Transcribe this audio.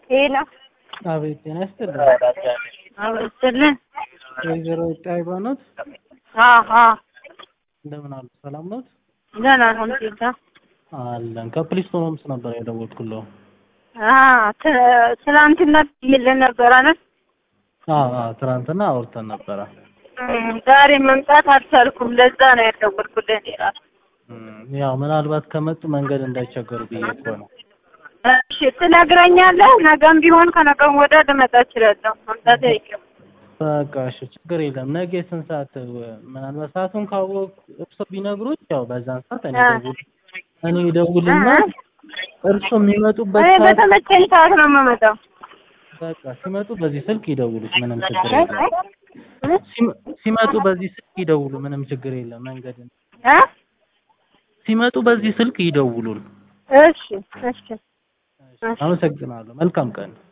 ሄሎ አቤት ጤና ይስጥልኝ። አብስትልን ወይዘሮ ጣይባ ኖት? አሀ እንደምን አሉ? ሰላም ኖት? ደህና አልሐምዱሊላህ። አለን። ከፕሊስቶን ሆምስ ነበር የደወልኩለው። አ ት- ትናንትና ይልን ነበር አይደል? አዎ አዎ፣ ትናንትና አውርተን ነበረ። እም፣ ዛሬ መምጣት አልቻልኩም። ለዛ ነው ያደወልኩልህ እኔ እራሱ። እም፣ ያው ምናልባት ከመጡ መንገድ እንዳይቸገሩ ብዬ እኮ ነው። እሺ ትነግረኛለህ? ነገም ቢሆን ከነገም ወዲያ ልመጣ እችላለሁ። መምጣት አይቀርም። በቃ እሺ፣ ችግር የለም። ነገ ስንት ሰዓት? ምናልባት ሰዓቱን ካወቅ እርሶ ቢነግሩኝ ያው በዛን ሰዓት እኔ አ። ደውል እኔ ደውልና እርሶ የሚመጡበት እኔ ሰዓት በተመቸኝ ሰዓት ነው የምመጣው። በቃ ሲመጡ በዚህ ስልክ ይደውሉት፣ ምንም ችግር የለም። ሲመ- ሲመጡ በዚህ ስልክ ይደውሉ፣ ምንም ችግር የለም። መንገድን እ? ሲመጡ በዚህ ስልክ ይደውሉን። እሺ እሺ እሺ። አመሰግናለሁ። መልካም ቀን